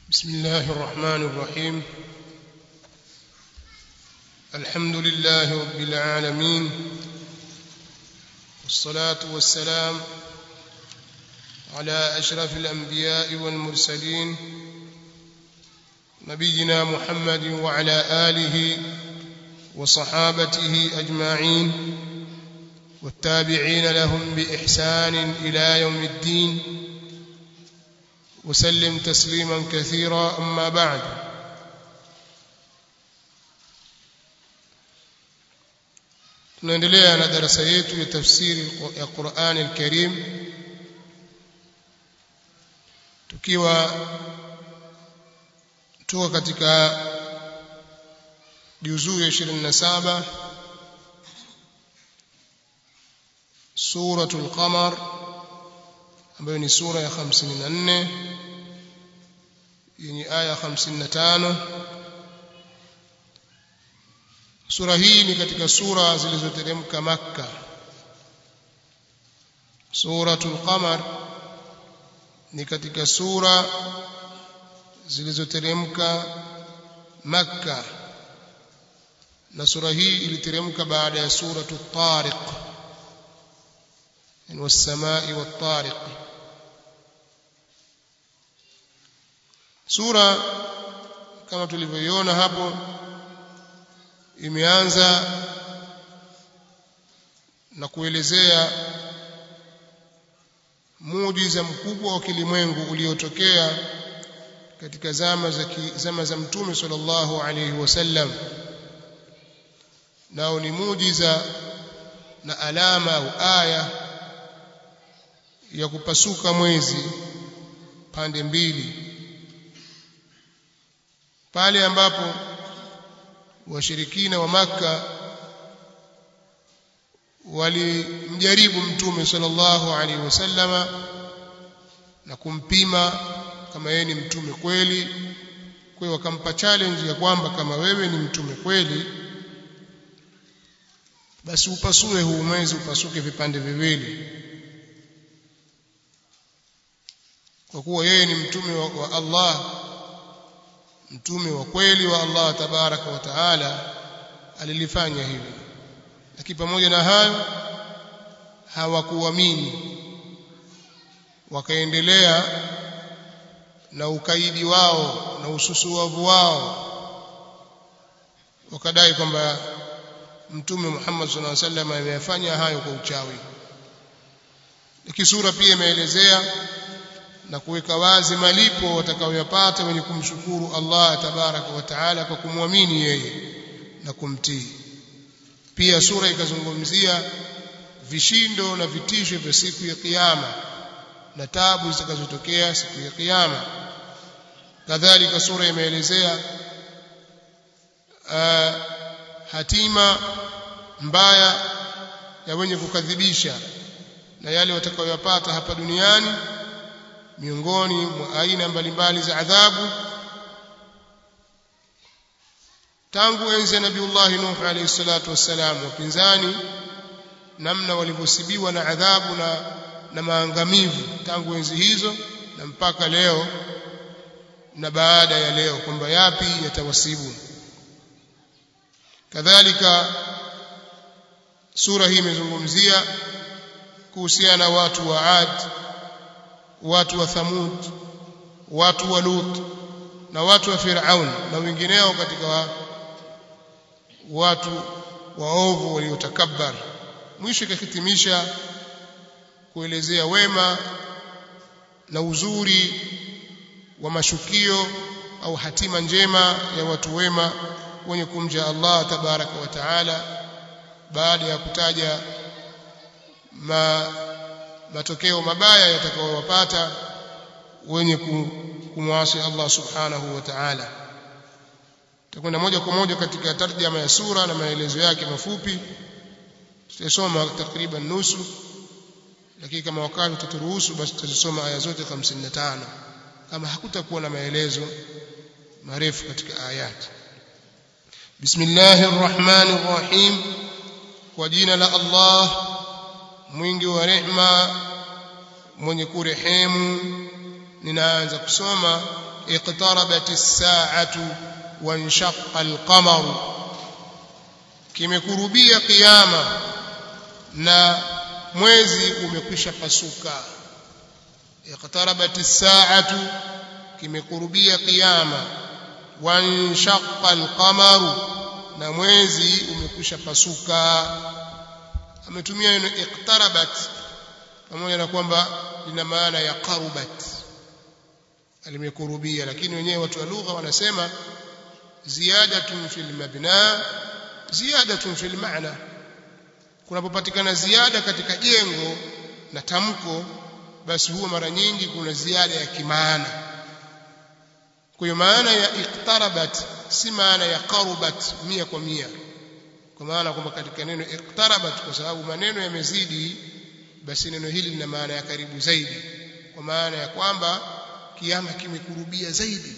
بسم الله الرحمن الرحيم الحمد لله رب العالمين والصلاة والسلام على أشرف الأنبياء والمرسلين نبينا محمد وعلى آله وصحابته أجمعين والتابعين لهم بإحسان إلى يوم الدين وسلم تسليما كثيرا أما بعد tunaendelea na darasa yetu ya tafsiri ya Qur'an al-Karim tukiwa tuko katika juzuu ya 27 suratul qamar ambayo ni sura ya 54 yenye aya 55 sura hii ni katika sura zilizoteremka makka suratul qamar ni katika sura zilizoteremka makka na sura hii iliteremka baada ya suratu tariq والسماء والطارق sura kama tulivyoiona hapo imeanza na kuelezea muujiza mkubwa wa kilimwengu uliotokea katika zama za zama za mtume sallallahu alayhi wasallam nao ni muujiza na alama au aya ya kupasuka mwezi pande mbili pale ambapo washirikina wa maka walimjaribu mtume sallallahu alaihi wasallama na kumpima kama yeye ni mtume kweli kwa hiyo wakampa challenge ya kwamba kama wewe ni mtume kweli basi upasue huu mwezi upasuke vipande viwili kwa kuwa yeye ni mtume wa, wa Allah mtume wa kweli wa Allah tabaraka wa taala alilifanya hivyo lakini pamoja na hayo hawakuamini wakaendelea na ukaidi wao na ususuavu wao wakadai kwamba mtume Muhammad sallallahu alaihi wasallam ameyafanya hayo kwa uchawi lakini sura pia imeelezea na kuweka wazi malipo watakayoyapata wenye kumshukuru Allah tabaraka wa taala kwa kumwamini yeye na kumtii pia sura ikazungumzia vishindo na vitisho vya siku ya kiyama na tabu zitakazotokea siku ya kiyama kadhalika sura imeelezea uh, hatima mbaya ya wenye kukadhibisha na yale watakayoyapata hapa duniani miongoni mwa aina mbalimbali za adhabu tangu enzi ya nabiullahi nuh alayhi salatu wassalam wapinzani namna walivyosibiwa na adhabu na, na maangamivu tangu enzi hizo na mpaka leo na baada ya leo kwamba yapi yatawasibu kadhalika sura hii imezungumzia kuhusiana na watu wa Ad watu wa Thamud watu wa Lut na watu wa Firaun na wengineo katika wa, watu waovu waliotakabbar mwisho ikahitimisha kuelezea wema na uzuri wa mashukio au hatima njema ya watu wema wenye kumja Allah tabaraka wa taala baada ya kutaja ma matokeo mabaya yatakayowapata wenye kumwasi Allah subhanahu wa ta'ala tutakwenda moja kwa moja katika tarjama ya sura na maelezo yake mafupi tutasoma takriban nusu lakini kama wakati utaturuhusu basi tutasoma aya zote 55 kama hakutakuwa na maelezo marefu katika ayati Bismillahir Rahmanir Rahim kwa jina la Allah mwingi wa rehma mwenye kurehemu ninaanza kusoma iqtarabat as-sa'atu wanshaqqa al-qamar kimekurubia kiyama na mwezi umekwisha pasuka iqtarabat as-sa'atu kimekurubia kiyama wanshaqqa al-qamar na mwezi umekwisha pasuka ametumia neno iqtarabat pamoja na kwamba lina maana ya qarubat alimekurubia lakini wenyewe watu wa lugha wanasema ziyadatun fil mabna ziyadatun fil maana kunapopatikana ziada katika jengo na tamko basi huwa mara nyingi kuna ziada ya kimaana kwa hiyo maana ya iqtarabat si maana ya qarubat mia kwa mia kwa maana kwamba katika neno iqtarabat kwa sababu maneno yamezidi basi neno hili lina maana ya karibu zaidi kwa maana ya kwamba kiama kimekurubia zaidi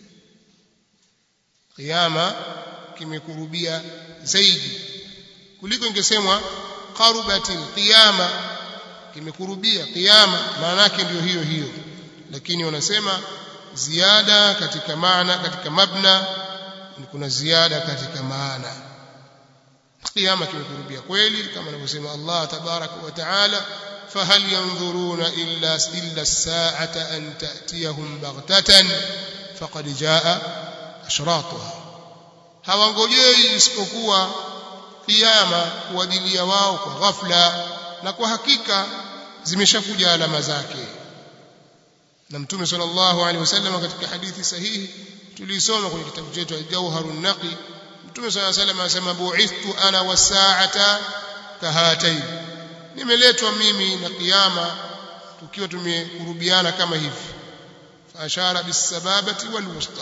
kiama kimekurubia zaidi kuliko ingesemwa qarubatil qiyama kimekurubia qiyama maana yake ndio hiyo hiyo lakini wanasema ziada katika maana katika mabna kuna ziada katika maana qiyama kimekurubia kweli kama anavyosema Allah tabaraka wa taala فهل ينظرون إلا إلا الساعة أن تأتيهم بغتة فقد جاء أشراطها hawangojei isipokuwa kiyama kuwajilia wao kwa ghafla na kwa hakika zimeshakuja alama zake na mtume sallallahu alaihi wasallam katika hadithi sahihi tulisoma kwenye kitabu chetu al-Jawharun Naqi mtume sallallahu alaihi wasallam anasema bu'ithtu ana was-sa'ata kahatayn nimeletwa mimi na kiyama tukiwa tumekurubiana kama hivi faashara bisababati walwusta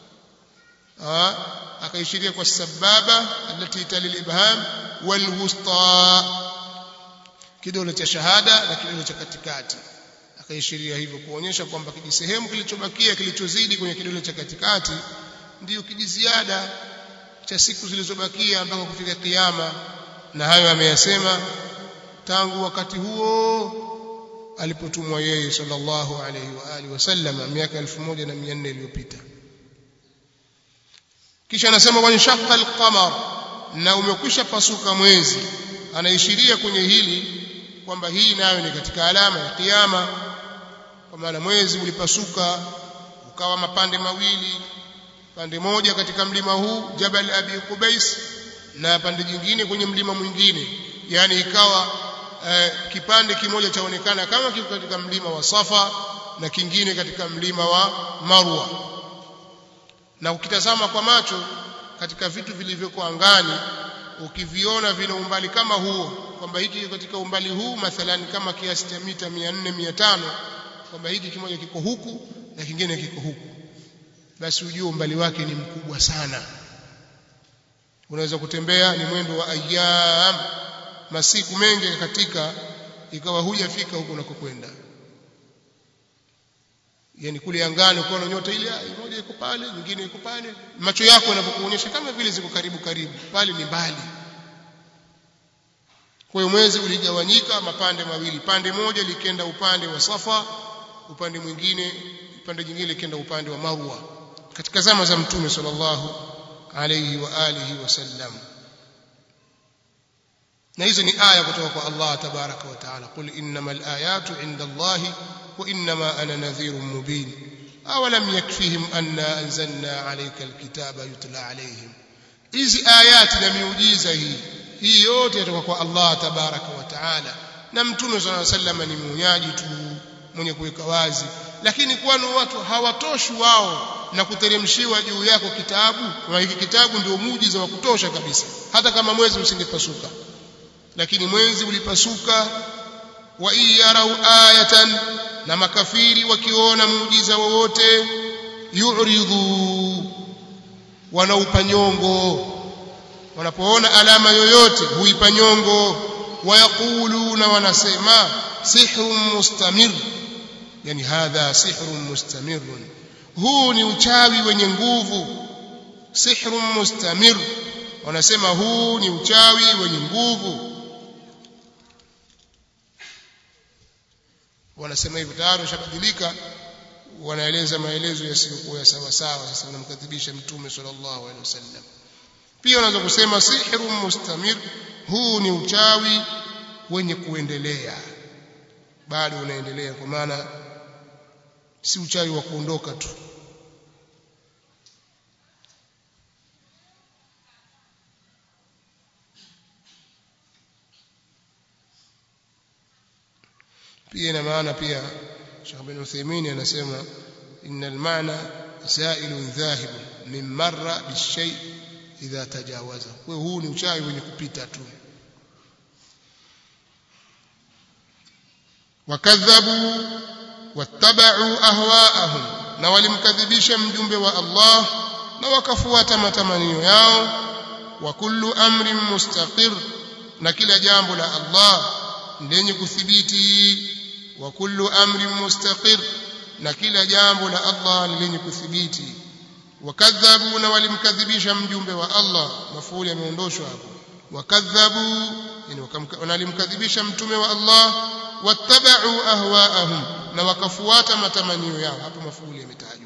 akaishiria kwa sababa alati tali ibham walwusta kidole cha shahada na kidole cha katikati akaishiria hivyo kuonyesha kwamba kijisehemu kilichobakia kilichozidi kwenye kidole cha katikati ndiyo kijiziada cha siku zilizobakia mpaka kufika kiyama na hayo ameyasema tangu wakati huo alipotumwa yeye sallallahu alayhi wa alihi wasallam miaka 1400 iliyopita kisha anasema wanshaqqa alqamar na umekwisha pasuka mwezi anaishiria kwenye hili kwamba hii nayo ni katika alama ya kiyama kwa maana mwezi ulipasuka ukawa mapande mawili pande moja katika mlima huu Jabal Abi Qubais na pande jingine kwenye mlima mwingine yani ikawa eh, kipande kimoja chaonekana kama kiko katika mlima wa Safa na kingine katika mlima wa Marwa na ukitazama kwa macho katika vitu vilivyoko angani ukiviona vina umbali kama huo kwamba hiki katika umbali huu mathalan kama kiasi cha mita 400 500 kwamba hiki kimoja kiko huku na kingine kiko huku basi ujue umbali wake ni mkubwa sana unaweza kutembea ni mwendo wa ayyam masiku mengi katika ikawa hujafika huko unakokwenda yani kule angani ukiona nyota ile moja iko pale nyingine iko pale macho yako yanapokuonyesha kama vile ziko karibu karibu pale ni mbali kwa hiyo mwezi uligawanyika mapande mawili pande moja likenda upande wa Safa upande mwingine upande jingine likenda upande wa Marwa katika zama za mtume sallallahu alayhi wa alihi wasallam na hizo ni aya kutoka kwa Allah tabaraka wa taala qul innamal ayatu inda Allahi wa innama ana nadhirun mubin awalam yakfihim anna anzalna alayka alkitaba yutla alayhim hizi ayati na miujiza hii hii yote yatoka kwa Allah tabaraka wa taala na mtume sallallahu alayhi wasallam ni muonyaji tu mwenye kuweka wazi lakini kwani watu hawatoshi wao na kuteremshiwa juu yako kitabu na hiki kitabu ndio muujiza wa kutosha kabisa hata kama mwezi usingepasuka lakini mwezi ulipasuka wa iyarau ayatan na makafiri wakiona muujiza wowote yuridhu wanaupa nyongo wanapoona alama yoyote huipa nyongo wayaquluna wanasema sihrun mustamir yani hadha sihrun mustamirun huu ni uchawi wenye nguvu sihrun mustamir wanasema huu ni uchawi wenye nguvu wanasema hivyo tayari ushabadilika wanaeleza maelezo yasiyokuwa ya sawa sawa sasa wanamkadhibisha mtume sallallahu alaihi wasallam pia unaweza kusema sihru mustamir huu ni uchawi wenye kuendelea bado unaendelea kwa maana si uchawi wa kuondoka tu pia ina maana pia Sheikh bin Uthaymeen anasema innal maana zailun dhahib min marra bishay idha tajawaza kwa huu ni uchawi wenye kupita tu wakadhabu wattabau ahwaahum na walimkadhibisha mjumbe wa Allah na wakafuata matamanio yao wa kullu amrin mustaqir na kila jambo la Allah lenye kuthibiti wa kullu amrin mustaqir na kila jambo la Allah ni lenye kuthibiti wakadhabu na walimkadhibisha mjumbe wa Allah mafuli yameondoshwa hapo wakadhabu yani walimkadhibisha mtume wa Allah wattabau ahwaahum na wakafuata matamanio yao hapo mafuli yametajwa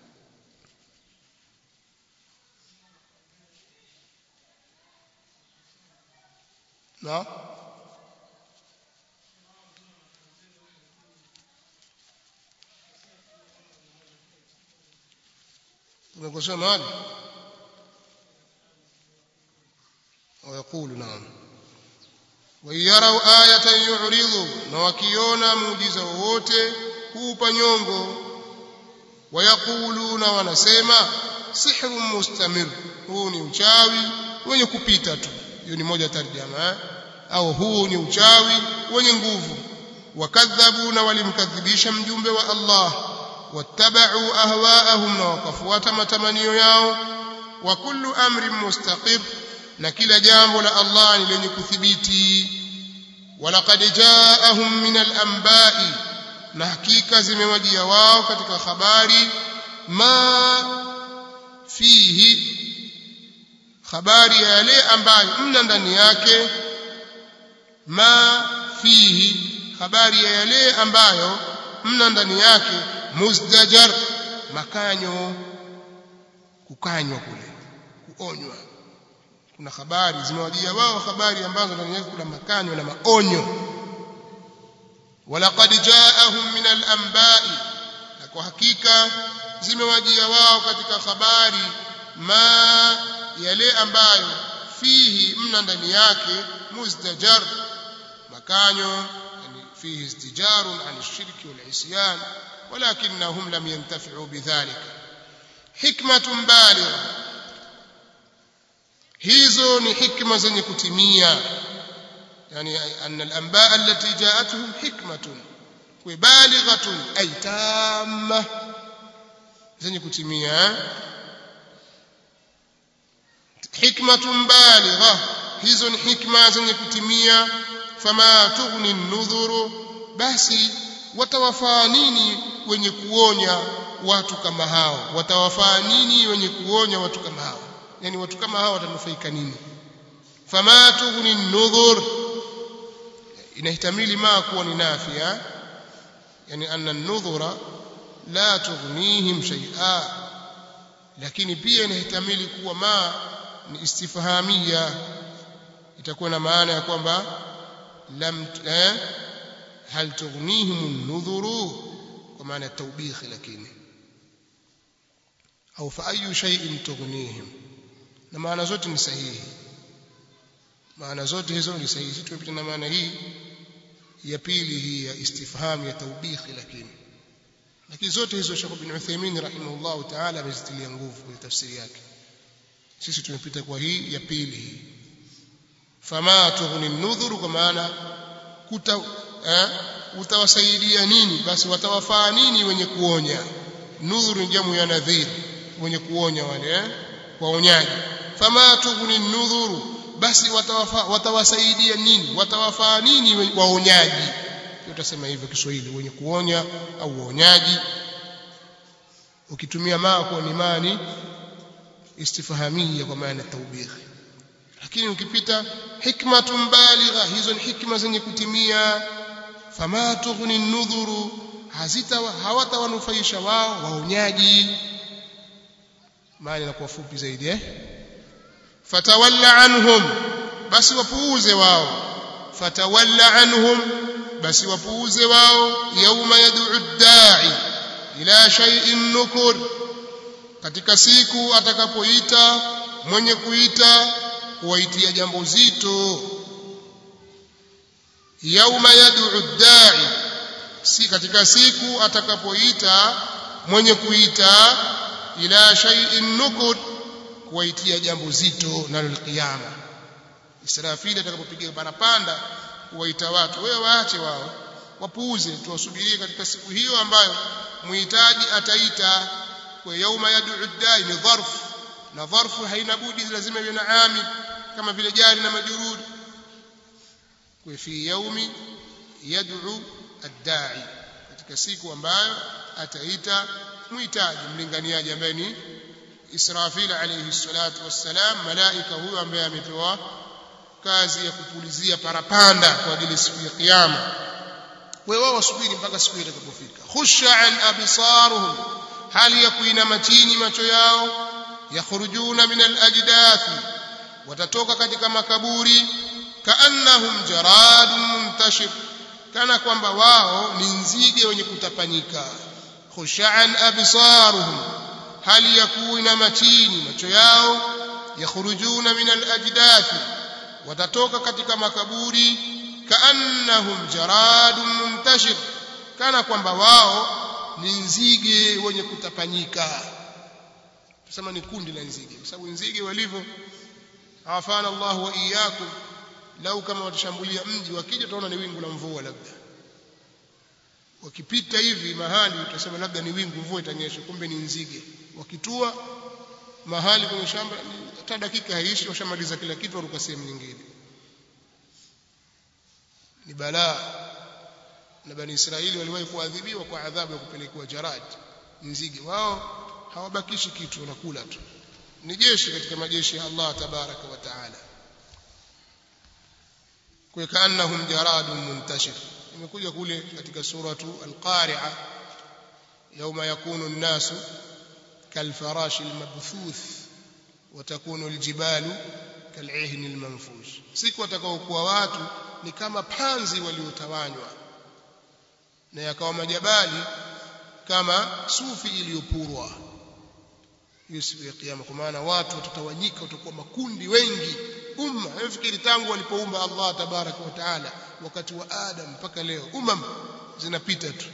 na tumekosea mahali ويقول نعم ويروا آية يعرضوا na wakiona muujiza wowote huupa nyongo wayakuluna wanasema sihrun mustamir huu ni uchawi wenye kupita tu hiyo ni moja tarjama au huu ni uchawi wenye nguvu wakadhabu na walimkadhibisha mjumbe wa Allah wattabau ahwaahum na wakafuata matamanio yao wa kullu amrin mustaqir na kila jambo la Allah ni lenye kuthibiti walaqad jaahum min al-anba'i na hakika zimewajia wao katika habari ma fihi habari ya yale ambayo mna ndani yake ma fihi habari ya yale ambayo mna ndani yake muzdajar makanyo kukanywa kule kuonywa kuna habari zimewajia wao habari ambazo ndani yake kuna makanyo na maonyo walaqad jaahum min al-anba'i na kwa hakika zimewajia wao katika habari ma yale ambayo fihi mna ndani yake muzdajar makanyo yani fihi istijarun an ash-shirki wal-isyan ولكنهم لم ينتفعوا بذلك حكمة بالغة hizo ni hikma zenye kutimia yani anna al-anba allati ja'atuhum hikmatun wa balighatun ay tamma zenye kutimia hikmatun baligha hizo ni hikma zenye kutimia fama tughni an-nudhuru basi watawafaa nini wenye kuonya watu kama hao watawafaa nini wenye kuonya watu kama hao yani watu kama hao watanufaika nini fama tughni an-nudhur inahtamili ma kuwa ni nafia yani anna an-nudhura la tughnihim shay'a lakini pia inahtamili kuwa ma ni istifhamia itakuwa na maana ya kwamba lam eh, hal tughnihim an-nudhuru kwa maana ya tawbikh lakini au fa ayu shay'in tughnihim na maana zote ni sahihi maana zote hizo ni sahihi sisi tumepita na maana hii ya pili hii ya istifham ya tawbikh lakini lakini zote hizo Sheikh bin Uthaymeen rahimahullah ta'ala amezitilia nguvu kwenye tafsiri yake sisi tumepita kwa hii ya pili hii fama tughni nudhuru kwa maana kuta eh, utawasaidia nini basi watawafaa nini wenye kuonya nudhuru ni jamu ya nadhir wenye kuonya wale eh, waonyaji fama tughni nudhuru basi watawafa, watawasaidia nini watawafaa nini waonyaji utasema hivyo Kiswahili wenye kuonya au waonyaji ukitumia maa kwa ni mani istifhamia kwa maana taubikh lakini ukipita hikmatun baligha hizo ni hikma zenye kutimia fama tughni nudhuru hazita hawatawanufaisha wao waonyaji maana inakuwa fupi zaidi eh fatawalla anhum basi wapuuze wao fatawalla anhum basi wapuuze wao yauma yad'u ad-da'i ila shay'in nukur katika siku atakapoita mwenye kuita kuwaitia jambo zito yauma yad'u ad-da'i si katika siku atakapoita mwenye kuita ila shay'in nukur kuwaitia jambo zito nalo alqiyama Israfili atakapopiga parapanda kuwaita watu wewe waache wao wapuuze tuwasubirie katika siku hiyo ambayo muhitaji ataita kwa yauma yad'u ad-da'i ni dharf na dharfu haina budi lazima iwe na amil kama vile jari na majrur kwa fi yaumi yad'u ad-da'i katika siku ambayo ataita muhitaji mlinganiaji ambaye ni Israfil alayhi salatu wassalam malaika huyo ambaye amepewa kazi ya kupulizia parapanda kwa ajili siku ya kiyama wewe wao wasubiri mpaka siku itakapofika khusha an absaruhum hali ya kuinama chini macho yao yakhrujuna min al-ajdathi watatoka katika makaburi kaannahum jaradun muntashir kana kwamba wao ni nzige wenye kutapanyika khushaan absaruhum hali ya kuinama chini macho yao yakhrujuna min al-ajdathi watatoka katika makaburi kaannahum jaradun muntashir kana kwamba wao ni nzige wenye kutapanyika tusema ni kundi la nzige kwa sababu nzige walivyo afana Allah wa iyyakum lau kama watashambulia mji wakija utaona ni wingu la mvua labda wakipita hivi mahali utasema labda ni wingu mvua itanyesha kumbe ni nzige wakitua mahali kwenye shamba hata dakika haishi washamaliza kila kitu waruka sehemu nyingine ni balaa na bani Israeli waliwahi kuadhibiwa kwa adhabu ya kupelekewa jarad nzige wao hawabakishi kitu wanakula tu ni jeshi katika majeshi ya Allah tabaraka wa taala kwa kaannahum jaradun muntashir imekuja kule katika suratu al-qari'a yawma yakunu an-nasu kalfarashi al-mabthuth wa takunu al-jibalu kal'ihn al-manfush siku watakaokuwa watu ni kama panzi waliotawanywa na yakawa majabali kama sufi iliyopurwa hiyo siku ya kiyama kwa maana watu watatawanyika watakuwa makundi wengi umma nafikiri tangu walipoumba Allah tabaraka wa taala wakati wa Adam mpaka leo umam zinapita tu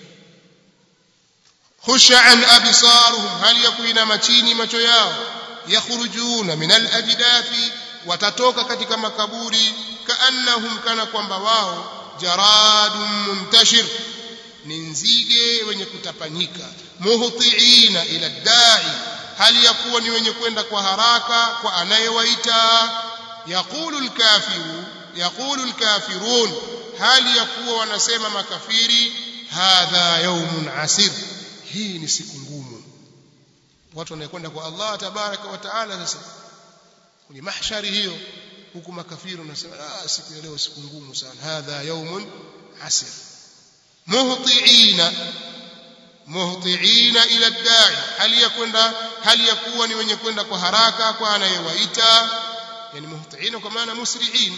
khushan absaruhum hal yakuina chini macho yao yakhrujuna min al-ajdathi watatoka katika makaburi kaannahum kana kwamba wao jaradun muntashir ni nzige wenye kutapanyika muhtiina ila dai hali ya kuwa ni wenye kwenda kwa haraka kwa anayewaita yaqulu alkafiru yaqulu alkafirun hali ya kuwa wanasema makafiri hadha yawmun asir hii ni siku ngumu watu wanakwenda kwa Allah tabaraka wa taala sasa kwenye mahshari hiyo huku makafiri wanasema ah siku ya leo siku ngumu sana hadha yawmun asir muhtiina muhtiina ila dai hali ya kwenda hali ya kuwa ni wenye kwenda kwa haraka kwa anayewaita yani muhtiina kwa maana musri'in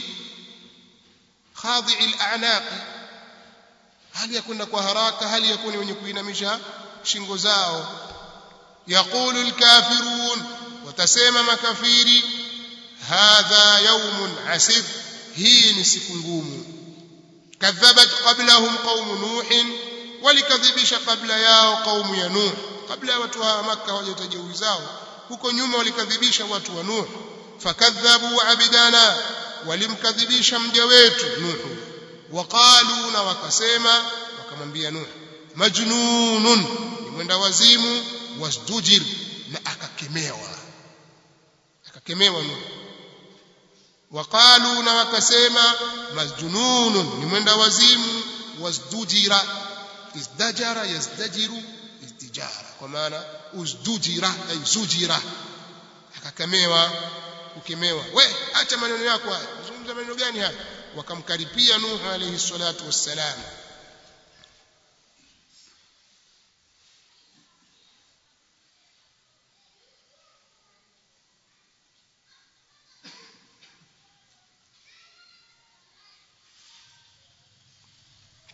khadi'i al-a'naq hali ya kwenda kwa haraka hali ya kuwa ni wenye kuinamisha shingo zao yaqulu al-kafirun watasema makafiri hadha yawmun asir hii ni siku ngumu kadhabat qablahum qaum nuh walikadhibisha kabla yao qaumu ya nuh kabla ya watu wa makka hawajatajeuri zao huko nyuma walikadhibisha watu wa nuh fakadhabu abidana walimkadhibisha mja wetu nuh waqalu na wakasema wakamwambia nuh majnunun ni mwenda wazimu wasdujir na akakemewa akakemewa nuh waqalu na wakasema majnunun ni mwenda wazimu wasdujira izdajara yazdajiru izdijara kwa maana uzdujira ay zujira akakemewa kukemewa we acha maneno yako haya unazungumza maneno gani haya wakamkaripia nuh alayhi salatu wassalam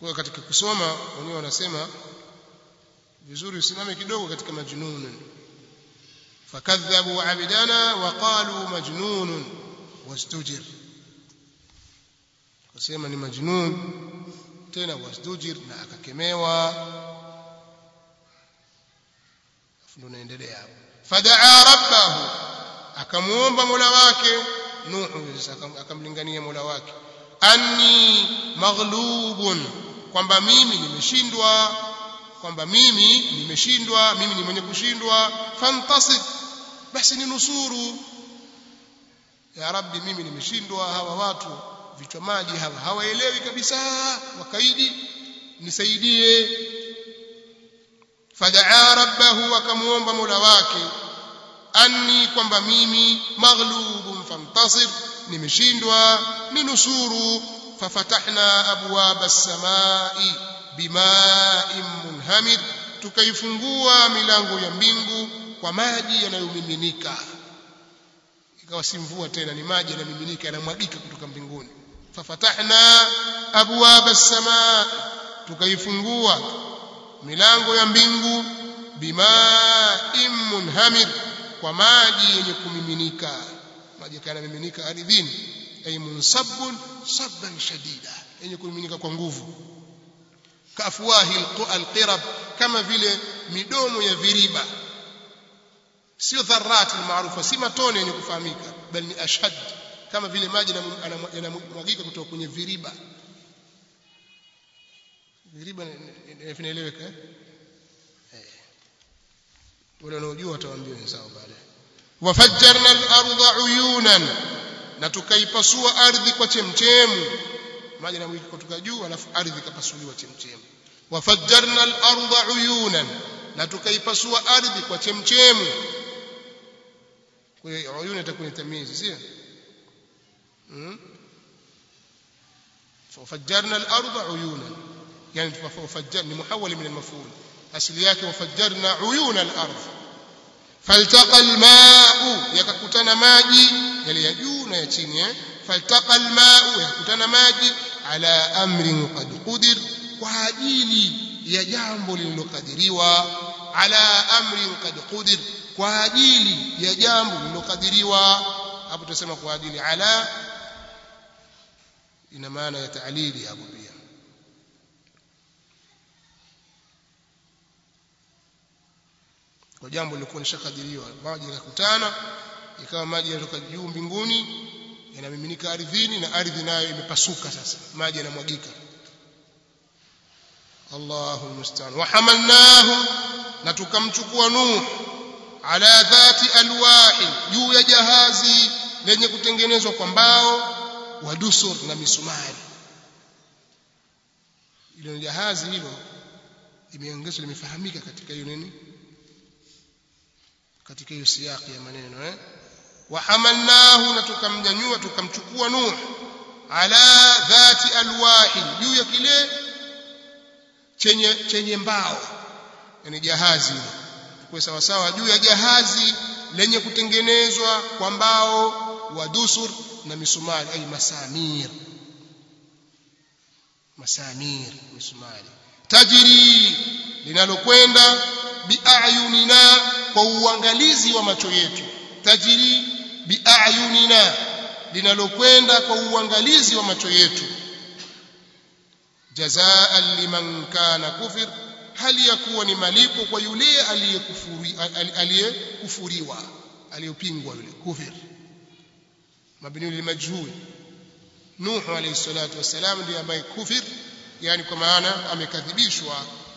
kwa katika kusoma wenyewe wanasema vizuri usimame kidogo katika majnun fakadhabu abidana wa qalu majnun wastujir kusema ni majnun tena wasdujir na akakemewa ndo naendelea hapo fadaa rabbahu akamuomba mola wake nuhu akamlingania mola wake anni maghlubun kwamba mimi nimeshindwa kwamba mimi nimeshindwa mimi ni mwenye kushindwa fantasib basi ninusuru ya rabbi mimi nimeshindwa hawa watu vichwa maji hawa hawaelewi kabisa wakaidi nisaidie fadaa rabbahu akamuomba mola wake anni kwamba mimi maghlubun fantasir nimeshindwa ninusuru fafatahna abwaba as-samai bima'in munhamir tukaifungua milango ya mbingu kwa maji yanayomiminika ikawa si mvua tena ni maji yanamiminika yanamwagika kutoka mbinguni fafatahna abwaba as-samaa tukaifungua milango ya mbingu bima'in munhamir kwa maji yenye kumiminika maji yanamiminika ardhini ay munsabun sabban shadida yenye kumiminika kwa nguvu kafuahi alqirab kama vile midomo ya viriba sio dharati maarufa si matone yenye kufahamika bali ni ashad kama vile maji yanamwagika kutoka kwenye viriba viriba vinaeleweka eh wale wanaojua watawaambia wenzao baadaye wafajjarna al-ardha uyunan na tukaipasua ardhi kwa chemchemu maji yanamwagika kutoka juu alafu ardhi ikapasuliwa chemchemu wafajjarna al-ardha uyunan na tukaipasua ardhi kwa chemchemu kwa hiyo uyun itakuwa ni tamizi sio ففجرنا الارض عيونا يعني ففجرنا محول من المفعول asili yake wafajjarna uyuna al-ardh faltaqa al-ma'u yakakutana maji yale ya juu na ya chini eh faltaqa al-ma'u yakakutana maji ala amrin qad qudir kwa ajili ya jambo lililokadiriwa ala amrin qad qudir kwa ajili ya jambo lililokadiriwa hapo tutasema kwa ajili ala ina maana ya ta'lili hapo pia kwa jambo lilikuwa lishakadiriwa maji yakakutana ikawa maji yanatoka juu mbinguni yanamiminika ardhini na ardhi nayo imepasuka sasa maji yanamwagika Allahu musta'an wa hamalnahu na tukamchukua Nuh ala dhati alwahi juu ya jahazi lenye kutengenezwa kwa mbao wa dusur na misumari ile jahazi hilo imeongezwa limefahamika katika hiyo nini katika hiyo siyaki ya maneno eh wahamalnahu na tukamnyanyua tukamchukua nuh ala dhati alwahi juu ya kile chenye chenye mbao yani jahazi kwa sawa sawa juu ya jahazi lenye kutengenezwa kwa mbao wa dusur na misumari ay masamir masamir misumari tajiri linalokwenda biayunina kwa uangalizi wa macho yetu tajiri biayunina linalokwenda kwa uangalizi wa macho yetu jazaan liman kana kufir hali ya kuwa ni malipo kwa yule aliyekufuriwa aliyopingwa yule kufir mabni limajhul nuh alayhi salatu wassalam ndiye ambaye kufir yani kwa maana amekadhibishwa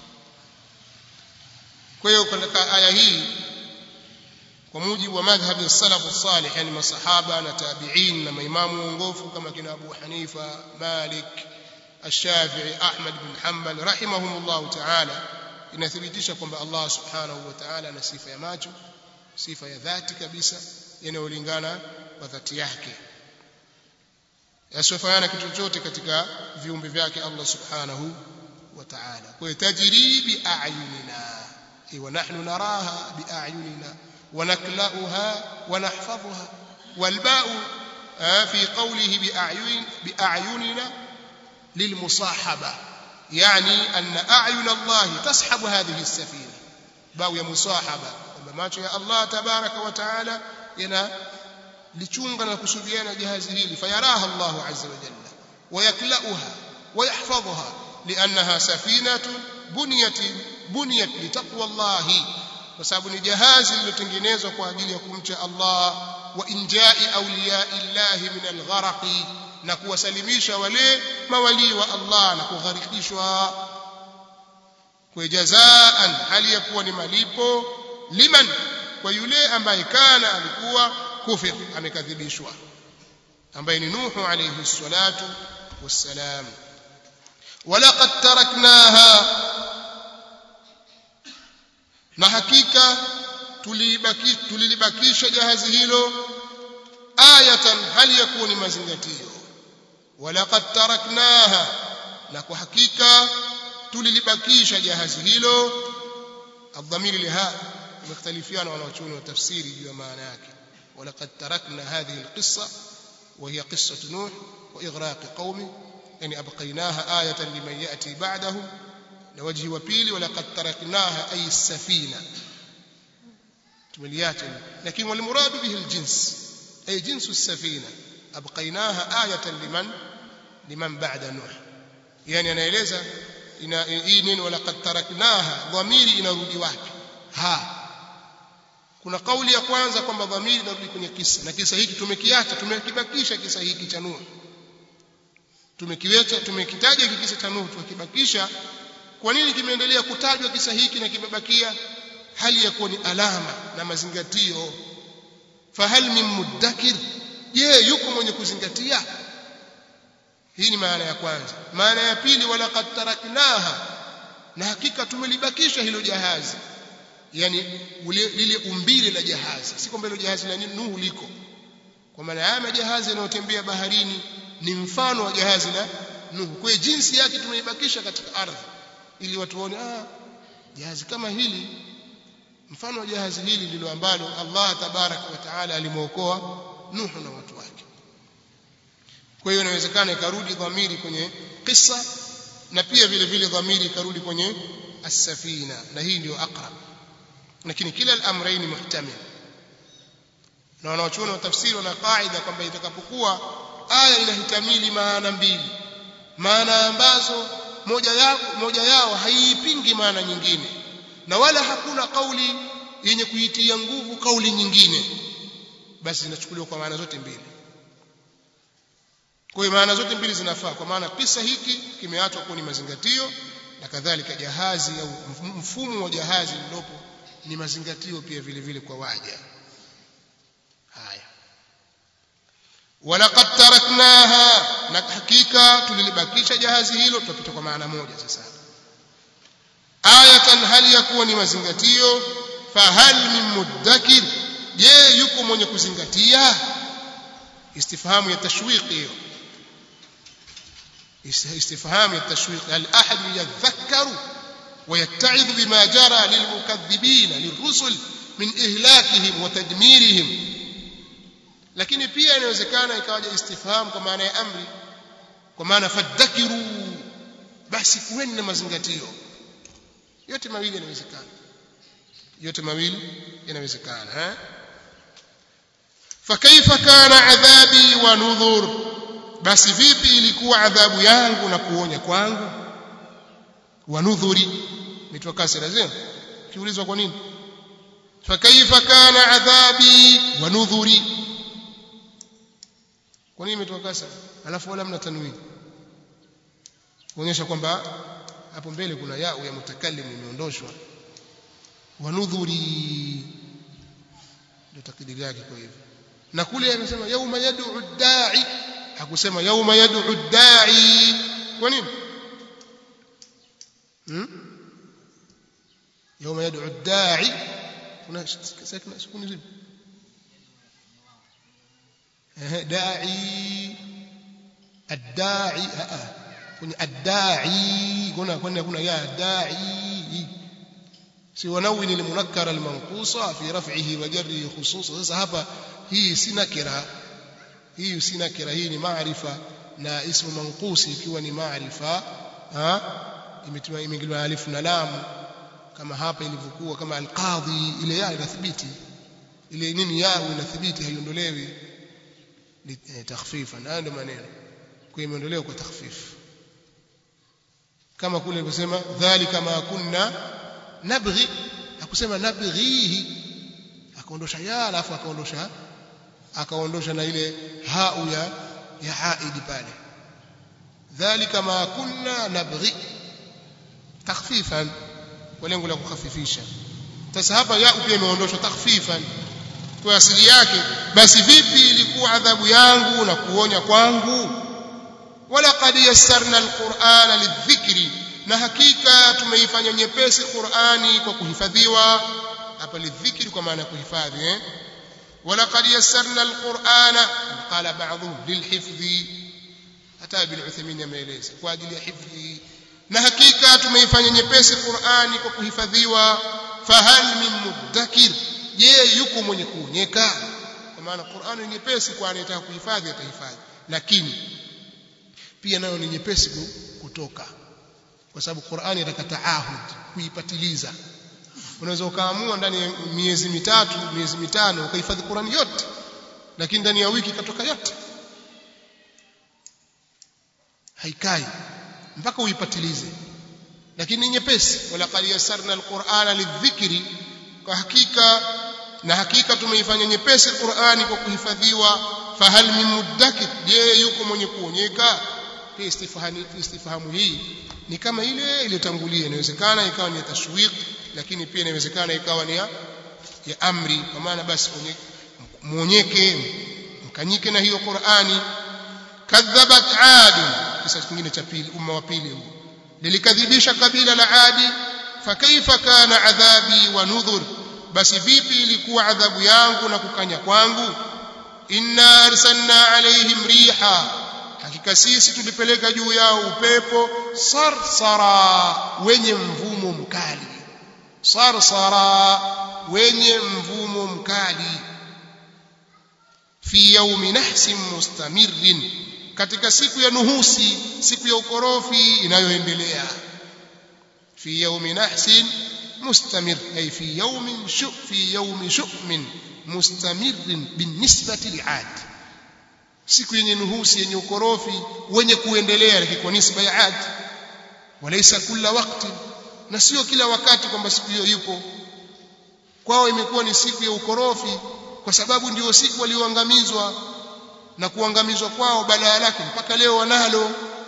kwa hiyo katika aya hii kwa mujibu wa madhhabi ya salafu salih yani masahaba na tabi'in na maimamu waongofu kama kina Abu Hanifa Malik Ash-Shafi'i Ahmad bin Hanbal rahimahumullah ta'ala inathibitisha kwamba Allah subhanahu wa ta'ala ana sifa ya macho sifa ya dhati kabisa yanayolingana kwa dhati yake yasiyofanana kitu chochote katika viumbe vyake Allah subhanahu wa ta'ala kwa hiyo tajri bi a'yunina ونحن نراها بأعيننا ونكلأها ونحفظها والباء في قوله بأعين بأعيننا للمصاحبة يعني أن أعين الله تصحب هذه السفينة باو يا مصاحبة macho ya Allah tabaraka wa taala yana lichunga na kusubiana jahazi hili fayaraha Allah azza wa jalla wayaklauha wayahfadhuha liannaha safinatun buniyat buniyat litaqwa Allah kwa sababu ni jahazi lililotengenezwa kwa ajili ya kumcha Allah wa injai awliya illahi min algharaqi na kuwasalimisha wale mawali wa Allah na kugharikishwa kwa jazaan hali ya kuwa ni malipo liman kwa yule ambaye kana alikuwa kufir amekadhibishwa ambaye ni Nuhu alayhi salatu wassalam walaqad taraknaha na hakika tulibaki tulilibakisha jahazi hilo ayatan hali ya kuwa ni mazingatio walaqad taraknaha na kwa hakika tulilibakisha jahazi hilo الضمير لها مختلفان wanaochuoni wa tafsiri juu ya maana yake ولقد تركنا هذه القصة وهي قصة نوح وإغراق قومه يعني أبقيناها آية لمن يأتي بعده لوجه وبيل ولقد تركناها أي السفينة تمليات لكن والمراد به الجنس أي جنس السفينة أبقيناها آية لمن لمن بعد نوح يعني أنا إليزا hii neno walaqad taraknaha dhamiri inarudi wapi ha kuna kauli ya kwanza kwamba dhamiri inarudi kwenye kisa na kisa hiki tumekiacha tumekibakisha kisa hiki cha Nuh tumekiweka tumekitaja hiki kisa cha Nuh tukibakisha kwa nini kimeendelea kutajwa kisa hiki na kimebakia hali ya kuwa ni alama na mazingatio fahal min muddakir je yuko mwenye kuzingatia hii ni maana ya kwanza maana ya pili walaqad taraknaha na hakika tumelibakisha hilo jahazi yani lile umbile la jahazi si kwamba hilo jahazi la Nuhu liko kwa maana haya majahazi yanayotembea baharini ni mfano wa jahazi la Nuhu kwa jinsi yake tumeibakisha katika ardhi ili watu waone ah jahazi kama hili mfano wa jahazi hili ndilo ambalo Allah tabaraka wa taala alimwokoa Nuhu na watu wake kwa hiyo inawezekana ikarudi dhamiri kwenye kisa na pia vile vile dhamiri ikarudi kwenye as-safina na hii ndio aqrab lakini kila al-amrayn muhtamil na wanaochuoni wa tafsiri wana kaida kwamba itakapokuwa aya inahitamili maana mbili maana ambazo moja yao moja yao haiipingi maana nyingine na wala hakuna kauli yenye kuitia nguvu kauli nyingine basi inachukuliwa kwa maana zote mbili kwa hiyo maana zote mbili zinafaa kwa maana kisa hiki kimeachwa kuwa ni mazingatio na kadhalika jahazi au mfumo wa jahazi lilopo ni mazingatio pia vile vile kwa waja haya walaqad taraknaha na hakika tulilibakisha jahazi hilo tutapita kwa maana moja sasa ayatan hali ya kuwa ni mazingatio fahal min muddakir je yuko mwenye kuzingatia istifhamu ya tashwiqi hiyo استفهام التشويق هل أحد يذكر ويتعظ بما جرى للمكذبين للرسل من إهلاكهم وتدميرهم lakini pia inawezekana ikawaja istifham kwa maana ya amri kwa maana fadhakiru basi kuweni na mazingatio yote mawili yanawezekana yote mawili yanawezekana eh fakaifa kana adhabi wa nudhur basi vipi ilikuwa adhabu yangu na kuonya kwangu wa nudhuri mitoka kasira zio kiulizwa kwa nini fakaifa kana adhabi wa nudhuri kwa nini imetoka kasra alafu wala mna tanwini kuonyesha kwamba hapo mbele kuna yao ya mutakallim imeondoshwa wa nudhuri ndio takdiri yake kwa hivyo na kule anasema yauma yad'u da'i hakusema yauma yad'u da'i kwa nini hmm? yauma yad'u da'i kuna sakina sukuni zipi da'i الداعي kwenye الداعي kuna kuna kuna ya da'i si wanawin almunakkara almanqusa fi raf'ihi wa jarrihi khususa sasa hapa hii si nakira hii si nakira hii ni maarifa na ismu manqusi ikiwa ni maarifa imetiwa imeingiliwa alifu na lamu kama hapa ilivyokuwa kama alqadhi ile ya inathibiti ile nini ya inathibiti haiondolewi takhfifa na ndio maneno kwa imeondolewa kwa takhfifu kama kule alivyosema dhalika ma kunna nabghi hakusema nabghihi akaondosha ya alafu akaondosha akaondosha na ile hau ya ya haidi pale dhalika ma kunna nabghi takhfifan kwa lengo la kukhafifisha sasa hapa ya pia imeondoshwa takhfifan kwa asili yake basi vipi ilikuwa adhabu yangu na kuonya kwangu wala qad yassarna alqur'ana lidhikri na hakika tumeifanya nyepesi Qur'ani kwa kuhifadhiwa hapa lidhikri kwa maana kuhifadhi eh wala qad yassarna alqur'ana qala ba'dhum lilhifdhi hata ibn Uthaymeen ameeleza kwa ajili ya hifdhi na hakika tumeifanya nyepesi Qur'ani kwa kuhifadhiwa fahal min muddakir je yuko mwenye kuonyeka kwa maana Qur'ani ni nyepesi kwa anayetaka kuhifadhi atahifadhi lakini pia nayo ni nyepesi kutoka kwa sababu Qur'ani inataka taahud kuipatiliza unaweza ukaamua ndani ya miezi mitatu miezi mitano ukahifadhi Qur'ani yote lakini ndani ya wiki ikatoka yote haikai mpaka uipatilize lakini ni nyepesi wala qad yassarna alqur'ana lidhikri kwa hakika na hakika tumeifanya nyepesi Qur'ani kwa kuhifadhiwa fahal min muddakir je yuko mwenye kuonyeka pia istifhamu istifhamu hii ni kama ile iliyotangulia inawezekana ikawa ni tashwiq lakini pia inawezekana ikawa ni ya, ya amri kwa maana basi muonyeke mkanyike na hiyo Qur'ani kadhabat ad kisa kingine cha pili umma wa pili huu lilikadhibisha kabila la adi fakaifa kana adhabi wa nudhur basi vipi ilikuwa adhabu yangu na kukanya kwangu inna arsalna alaihim riha hakika sisi tulipeleka juu yao upepo sarsara wenye mvumo mkali sarsara wenye mvumo mkali fi yaumi nahsin mustamirrin katika siku ya nuhusi siku ya ukorofi inayoendelea fi yaumi nahsin mustamir ay fi yaumin shu fi yaumi shu'min mustamirrin binisbati li'ad siku yenye nuhusi yenye ukorofi wenye kuendelea lakini kwa nisba ya ad walaysa kila wakati na sio kila wakati kwamba siku hiyo yupo kwao imekuwa ni siku ya ukorofi kwa sababu ndio siku walioangamizwa na kuangamizwa kwao balaa lake mpaka leo wanalo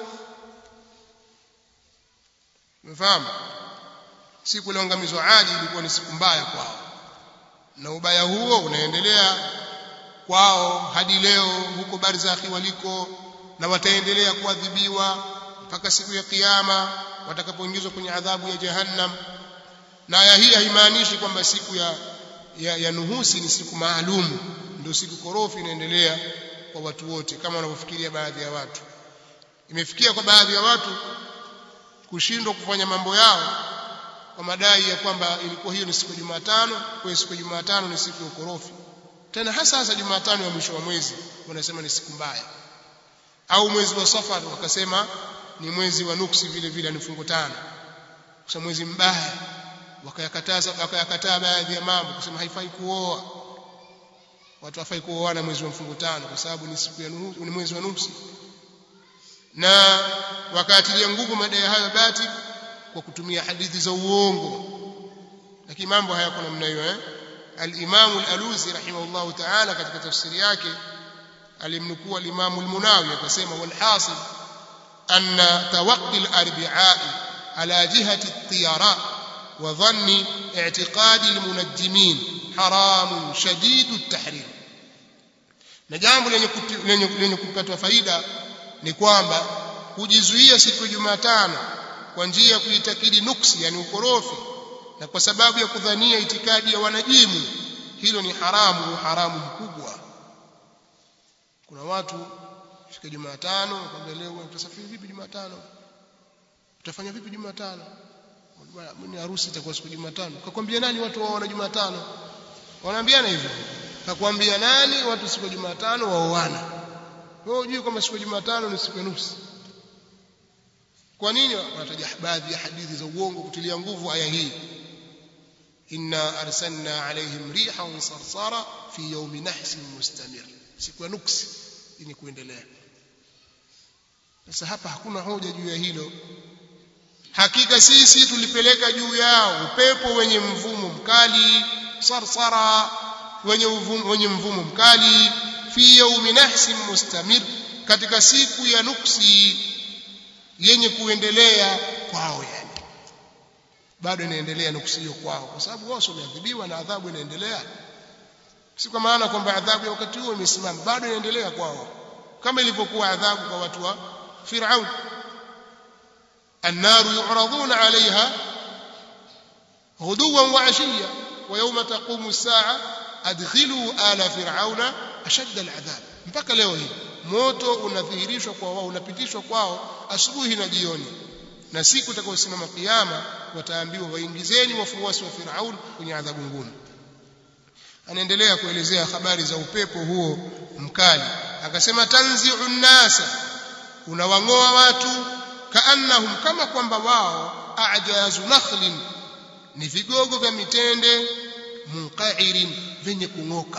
umefahamu siku iliyoangamizwa Adi ilikuwa ni siku mbaya kwao na ubaya huo unaendelea kwao hadi leo huko barzakhi waliko na wataendelea kuadhibiwa mpaka siku ya kiyama watakapoingizwa kwenye adhabu ya jahannam na aya hii haimaanishi kwamba siku ya, ya, ya nuhusi ni siku maalum ndio siku korofi inaendelea kwa watu wote kama wanavyofikiria baadhi ya watu imefikia kwa baadhi ya watu kushindwa kufanya mambo yao kwa madai ya kwamba ilikuwa hiyo ni siku ya Jumatano kwa siku ya Jumatano ni siku ya ukorofi tena hasa hasa Jumatano ya mwisho wa mwezi wanasema ni siku mbaya au mwezi wa Safar wakasema ni mwezi wa nuksi vile vile ni fungo tano kwa mwezi mbaya wakayakataza wakayakataa baadhi ya mambo kusema haifai kuoa watu hafai kuoana mwezi wa mfungo tano kwa sababu ni siku ya nuhusi ni mwezi wa nuksi na wakaatilia nguvu madai hayo bati kwa kutumia hadithi za uongo lakini mambo hayako namna hiyo eh al-Imam al-Alusi rahimahullah ta'ala katika tafsiri yake alimnukuu al-Imam al-Munawi akasema wal hasil anna tawaqqi al-arbi'a ala jihati at-tiyara wa dhanni i'tiqadi al-munajjimin haramun shadidu at-tahrim na jambo lenye lenye, lenye kupata faida ni kwamba kujizuia siku ya Jumatano kwa njia ya kuitakidi nuksi yani ukorofi na kwa sababu ya kudhania itikadi ya wanajimu hilo ni haramu haramu mkubwa kuna watu fika Jumatano wakwambia leo utasafiri vipi Jumatano utafanya vipi Jumatano mimi harusi itakuwa siku Jumatano kakwambia nani watu waona Jumatano wanaambiana hivyo kakwambia nani watu siku ya Jumatano waoana wewe hujui kwamba siku ya Jumatano ni siku ya nusu kwa nini wanataja baadhi ya hadithi za uongo kutilia nguvu aya hii inna arsalna alaihim rihan sarsara fi yawmi nahsin mustamir siku ya nuksi ni kuendelea sasa hapa hakuna hoja juu ya hilo hakika sisi tulipeleka juu yao upepo wenye mvumo mkali sarsara wenye mvumo, wenye mvumo mkali fi yawmi nahsin mustamir katika siku ya nuksi yenye kuendelea kwao yani bado inaendelea nuksi hiyo kwao kwa sababu wao wameadhibiwa na adhabu inaendelea si kwa maana kwamba adhabu ya wakati huo imesimama bado inaendelea kwao kama ilivyokuwa adhabu kwa watu wa Firaun النار يعرضون عليها غدوا وعشيا ويوم تقوم الساعة أدخلوا آل فرعون أشد العذاب mpaka leo hii moto unadhihirishwa kwa wao unapitishwa kwao asubuhi na jioni na siku itakayosimama kiyama wataambiwa waingizeni wafuasi wa Firaun kwenye adhabu ngumu anaendelea kuelezea habari za upepo huo mkali akasema tanzi'u nnasa unawang'oa watu kaannahum kama kwamba wao ajazu nakhlin ni vigogo vya mitende munqairin vyenye kung'oka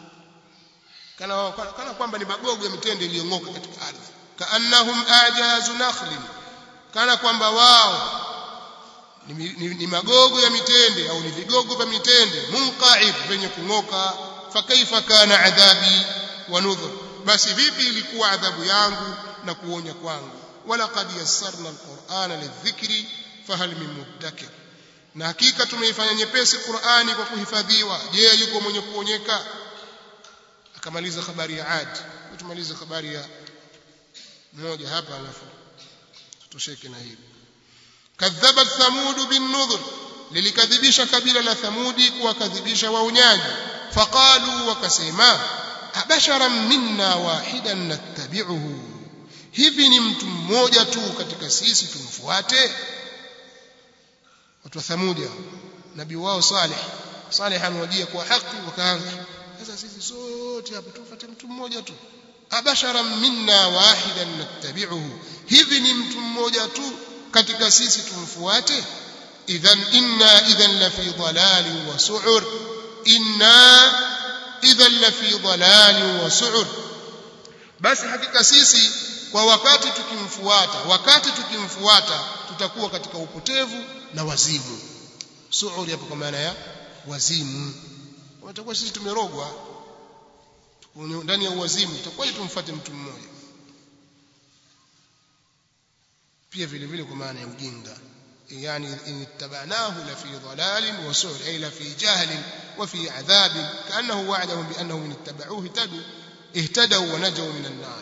kana, kana kwamba ni magogo ya mitende iliyong'oka katika ardhi kaannahum ajazu nakhlin kana kwamba wao ni, ni, ni magogo ya mitende au ni vigogo vya mitende munqair vyenye kung'oka fakaifa kana adhabi wa nudhur basi vipi ilikuwa adhabu yangu na kuonya kwangu walaqad yassarna alqur'ana lidhikri fahal min muddakir na hakika tumeifanya nyepesi Qur'ani kwa kuhifadhiwa je yuko mwenye kuonyeka akamaliza habari ya Ad tumalize habari ya moja hapa alafu tutosheke na hili kadhabat thamud bin nudhr lilikadhibisha kabila la thamudi kuwakadhibisha waunyaji faqalu wakasema abasharan minna wahidan nattabi'uhu hivi ni mtu mmoja tu katika sisi tumfuate watu wa thamudi nabii wao salih salih amewajia kwa haki wakaanza sasa sisi sote hapa tufuate mtu mmoja tu abasharan minna wahidan nattabi'uhu hivi ni mtu mmoja tu katika sisi tumfuate idhan inna idhan la fi dhalalin wa su'ur inna idhan la fi dhalalin wa su'ur basi hakika sisi kwa wakati tukimfuata wakati tukimfuata tutakuwa katika upotevu na wazimu su'ur hapo kwa maana ya wazimu watakuwa sisi tumerogwa ndani ya uwazimu tutakuwa tumfuate mtu mmoja pia vile vile kwa maana ya ujinga yani in ittabanahu la fi dhalalin wa su'r ay la fi jahlin wa fi adhabin kaannahu wa'adahum bi annahum in ittaba'uhu ihtadu ihtadaw wa najaw min an-nar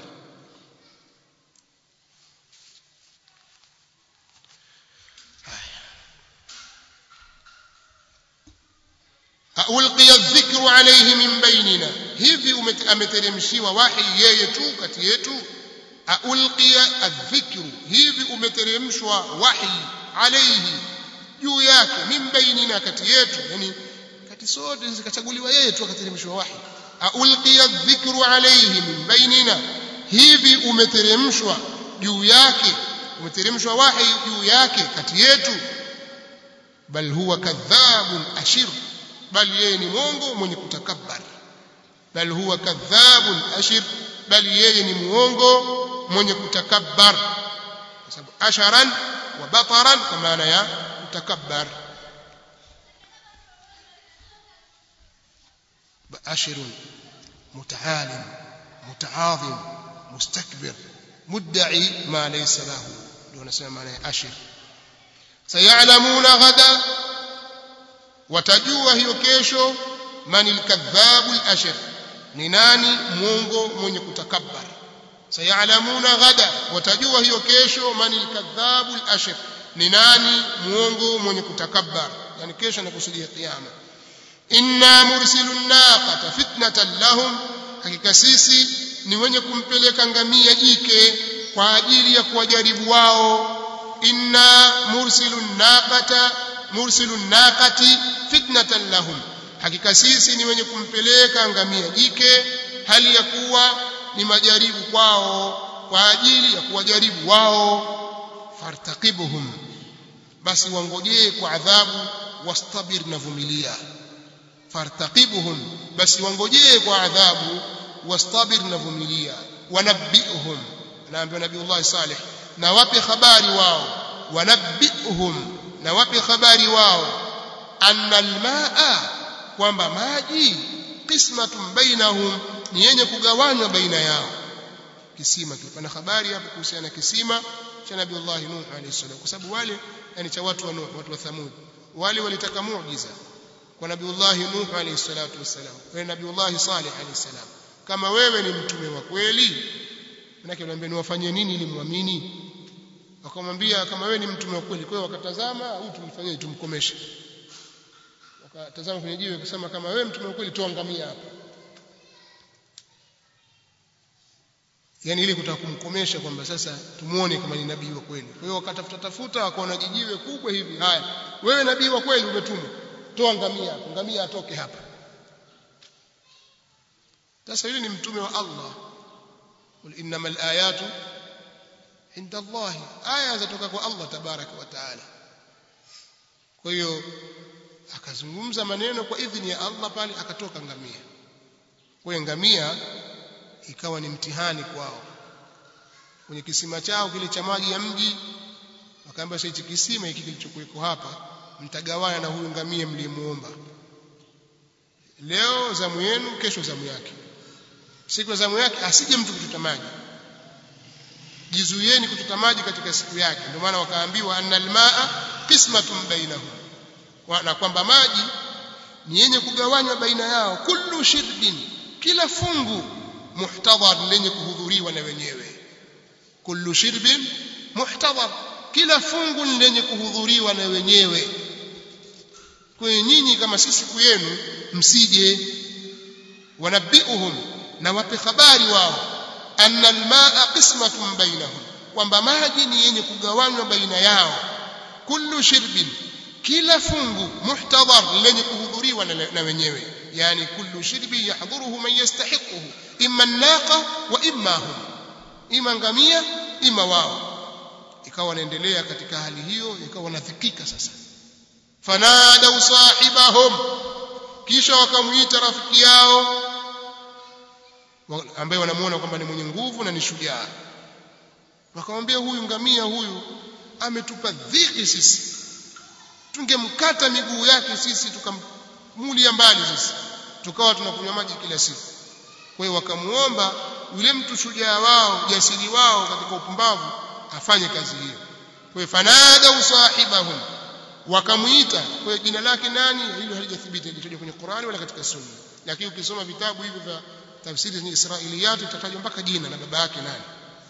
ulqiya dhikru alayhi min bainina hivi ameteremshiwa wahi yeye tu kati yetu ulqiya adhikru hivi umeteremshwa wahi alayhi juu yake min bainina kati yetu yani kati sote zikachaguliwa yeye tu akateremshwa wahi ulqiya dhikru alayhi min bainina hivi umeteremshwa juu yake umeteremshwa wahi juu yake kati yetu bal huwa kadhabun ashir bali yeye ni mwongo mwenye kutakabbar bal huwa kadhabun ashir bali yeye ni muongo mwenye kutakabbar kwa sababu asharan wa bataran kwa maana ya kutakabbar ashirun mutaalim mutaadhim mustakbir mudda'i ma laysa lahu ndio wanasema maana ya ashir sayalamuna ghada watajua hiyo kesho manil kadhabul ashir ni nani mwongo mwenye kutakabbar sayalamuna ghada watajua hiyo kesho manil kadhabul ashir ni nani mwongo mwenye kutakabbar yani kesho nakusudia kiyama inna mursilun naqata fitnatan lahum hakika sisi ni wenye kumpeleka ngamia jike kwa ajili ya kuwajaribu wao inna mursilun naqata mursilun naqati fitnatan lahum hakika sisi ni wenye kumpeleka ngamia jike hali ya kuwa ni majaribu kwao kwa ajili ya kuwajaribu wao fartaqibuhum basi wangojee kwa adhabu wastabir na vumilia fartaqibuhum basi wangojee kwa adhabu wastabir na vumilia wanabbi'hum naambiwa nabiiullah salih na wape habari wao wanabbi'hum na wape habari wao anna almaa kwamba maji qismatun bainahum ni yenye kugawanywa baina yao kisima kilipana habari hapo kuhusiana na kisima cha nabiiullah nuh alayhi salam kwa sababu wale yani cha watu wa nuh watu wa thamud wale walitaka muujiza kwa nabiiullah nuh alayhi salatu wasalam kwa nabiiullah salih alayhi salam kama wewe ni mtume wa kweli manake anamwambia niwafanyie nini ili muamini wakamwambia kama wewe ni mtume wa kweli kwa hiyo wakatazama huyu tumfanyie tumkomeshe wakatazama kwenye jiwe akasema kama wewe mtume wa kweli tuangamia hapa yani ili kutaka kumkomesha kwamba sasa tumuone kama ni nabii wa kweli kwa hiyo wakatafuta tafuta wakaona jijiwe kubwa hivi haya wewe nabii wa kweli umetumwa toa ngamia hapo ngamia atoke hapa sasa yule ni mtume wa Allah qul innamal ayatu inda Allah aya zatoka kwa Allah tabaraka wa taala kwa hiyo akazungumza maneno kwa idhini ya Allah pale akatoka ngamia kwa hiyo ngamia ikawa ni mtihani kwao kwenye kisima chao kile cha maji ya mji wakaambia sasa hichi kisima hiki kilichokuweko hapa mtagawana na huyu ngamia mlimuomba leo zamu yenu kesho zamu yake siku ya zamu yake asije mtu kututa maji jizuieni kututa maji katika siku yake ndio maana wakaambiwa annal maa qismatun bainahum na kwamba maji ni yenye kugawanywa baina yao kullu shirbin kila fungu muhtadhar lenye kuhudhuriwa na wenyewe kullu shirbin muhtadhar kila fungu lenye kuhudhuriwa na wenyewe kwa nyinyi kama si siku yenu msije wanabiuhum na wape habari wao anna almaa qismatun bainahum kwamba maji ni yenye kugawanywa baina yao kullu shirbin kila fungu muhtadhar lenye kuhudhuriwa na wenyewe yani kullu shirbi yahdhuruhu man yastahiquhu imma an-naqa wa imma hum ima ngamia ima wao ikawa wanaendelea katika hali hiyo ikawa wanadhikika sasa fanadau sahibahum kisha wakamuita rafiki yao ambaye wanamuona kwamba ni mwenye nguvu na ni shujaa wakamwambia huyu ngamia huyu ametupa dhiki sisi tungemkata miguu yake sisi tukammulia mbali sisi tukawa tunakunywa maji kila siku kwa hiyo wakamuomba yule mtu shujaa wao jasiri wao katika upumbavu afanye kazi hiyo kwa hiyo fanada usahibahum wakamuita kwa jina lake nani hilo halijathibiti halijatajwa kwenye Qur'ani wala katika Sunna lakini ukisoma vitabu hivyo vya tafsiri za Israiliyat utatajwa mpaka jina na baba yake nani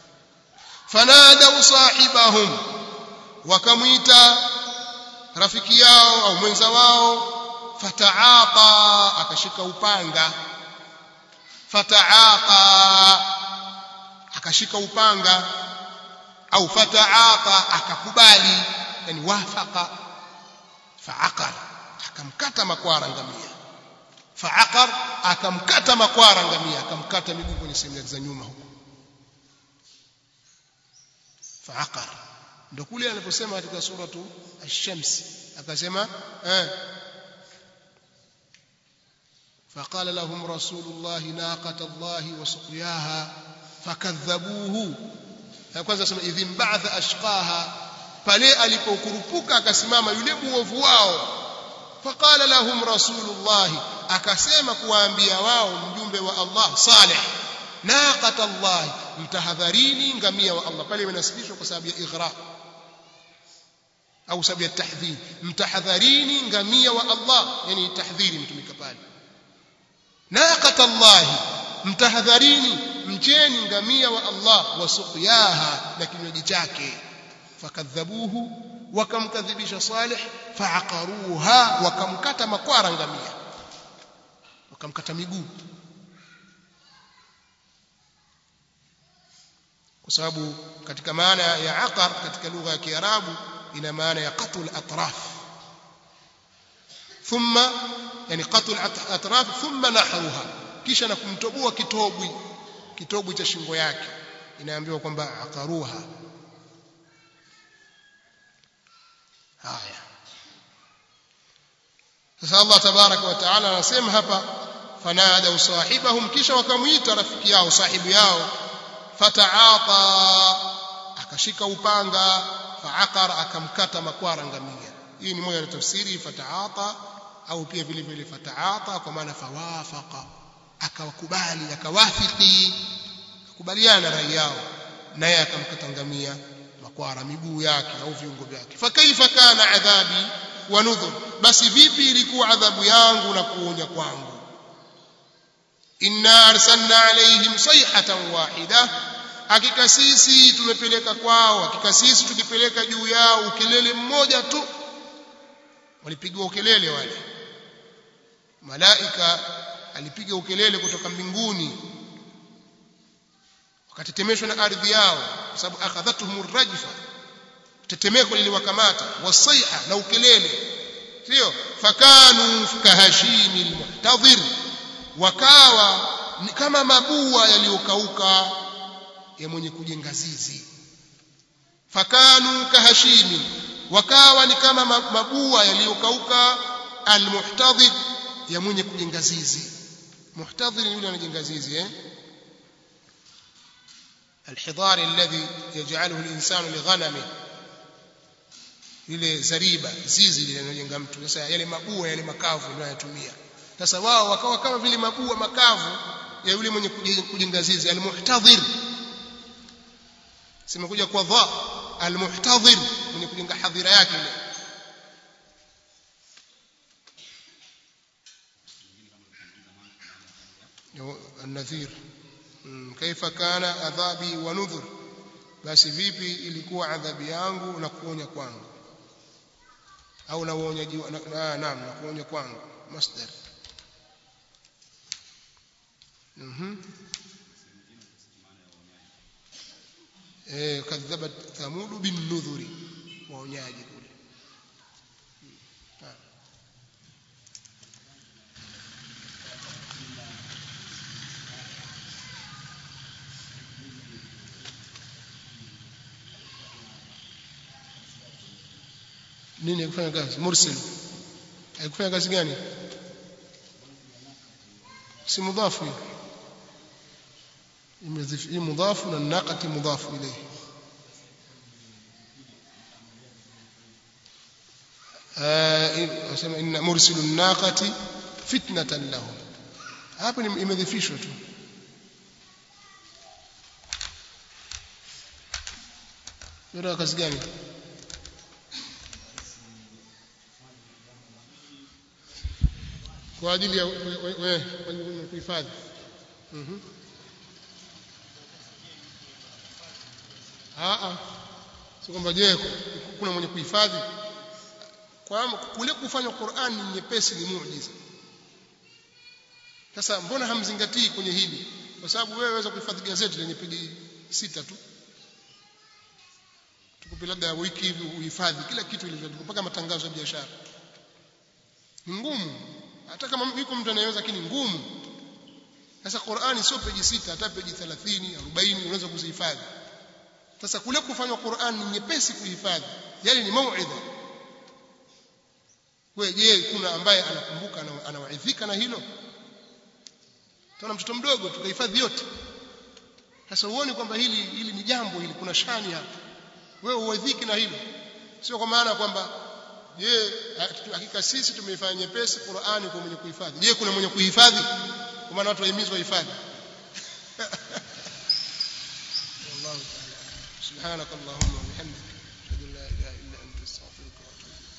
fanada sahibahum wakamuita rafiki yao au mwenza wao fataaqa akashika upanga fataaqa akashika upanga au fataaqa akakubali yani wafaqa faaqar akamkata makwara ngamia faaqar akamkata makwara ngamia akamkata miguu kwenye sehemu za nyuma huko faaqar ndio kule aliposema katika suratu ash-shams akasema eh فقال لهم رسول الله ناقة الله وسقياها فكذبوه kwanza sema idhim ba'atha ashqaha pale alipokurupuka akasimama yule muovu wao faqala lahum rasulullah akasema kuwaambia wao mjumbe wa Allah salih naqata Allah mtahadharini ngamia wa Allah pale imenasibishwa kwa sababu ya ighra au sababu ya tahdhir mtahadharini ngamia wa Allah yani tahdhiri mtumika pale naqata Allah mtahadharini mcheni ngamia wa Allah wasuqyaha na kinywaji chake fakadhabuhu wakamkadhibisha salih faaqaruha wakamkata makwara ngamia wakamkata miguu kwa sababu katika maana ya aqar katika lugha ya kiarabu ina maana ya qatul atraf thumma yani qatul atraf thumma nahruha kisha na kumtoboa kitobwi kitobwi cha shingo yake inaambiwa kwamba aqaruha haya sasa Allah tabaraka wa taala anasema hapa fanada sahibahum kisha wakamuita rafiki yao sahibu yao fataata akashika upanga faaqara akamkata makwara ngamia hii ni moja ya tafsiri fataata au pia vile vile fataata kwa maana fawafaqa akawakubali akawafiki akubaliana rai yao naye akamkata ngamia makwara miguu yake au viungo vyake fakaifa kana adhabi wa nudhur basi vipi ilikuwa adhabu yangu na kuonya kwangu inna arsalna alaihim sayhatan wahida hakika sisi tumepeleka kwao hakika sisi tukipeleka juu yao ukelele mmoja tu walipigwa ukelele wale malaika alipiga ukelele kutoka mbinguni wakatetemeshwa na ardhi yao kwa sababu akhadhatuhum rajfa tetemeko liliwakamata wasaiha na ukelele sio fakanu kahashimi almuhtadhir wakawa ni kama mabua yaliyokauka ya mwenye kujenga zizi fakanu kahashimi wakawa ni kama mabua yaliyokauka almuhtadhir ya mwenye kujenga zizi muhtadhir yule anajenga zizi eh الحضار الذي يجعله الإنسان لغنمه ile zariba zizi linalojenga mtu sasa yale mabua yale makavu ndio anatumia sasa wao wakawa kama vile mabua makavu ya yule mwenye kujenga zizi almuhtadhir simekuja kwa dha almuhtadhir mwenye kujenga hadhira yake ile النذير كيف كان عذابي ونذر basi vipi ilikuwa adhabu yangu na kuonya kwangu au na uonyaji na naam na kuonya kwangu masdar mhm eh kadhabat thamud bin nudhuri waonyaji kule nini kufanya kazi mursil haikufanya kazi gani si mudhafu hii mudhafu na naqati mudhafu ilayhi asema inna mursilu naqati fitnatan lahum hapo imedhifishwa tu ndio kazi gani kwa ajili ya wewe kuhifadhi mhm a si kwamba je kuna mwenye kuhifadhi kwa kule kufanya Qur'an ni nyepesi ni muujiza sasa mbona hamzingatii kwenye hili kwa sababu wewe waweza kuhifadhi gazeti lenye peji sita tu tukupe labda wiki hivi uhifadhi kila kitu ilivyoandikwa mpaka matangazo ya biashara ni ngumu hata kama yuko mtu anayeweza lakini ngumu sasa Qur'ani sio peji sita hata peji 30 40 unaweza kuzihifadhi sasa kule kufanywa Qur'an ni nyepesi kuhifadhi yani ni mauidha wewe je kuna ambaye anakumbuka anawaidhika na hilo tuna mtoto mdogo tukahifadhi yote sasa uone kwamba hili hili ni jambo hili kuna shani hapa wewe uwaidhiki na hilo sio kwa maana kwamba je hakika sisi tumeifanya nyepesi Qur'ani kwa mwenye kuhifadhi je kuna mwenye kuhifadhi kwa maana watu wahimizwa hifadhi والله تعالى سبحانك اللهم وبحمدك اشهد ان لا اله الا انت استغفرك واتوب اليك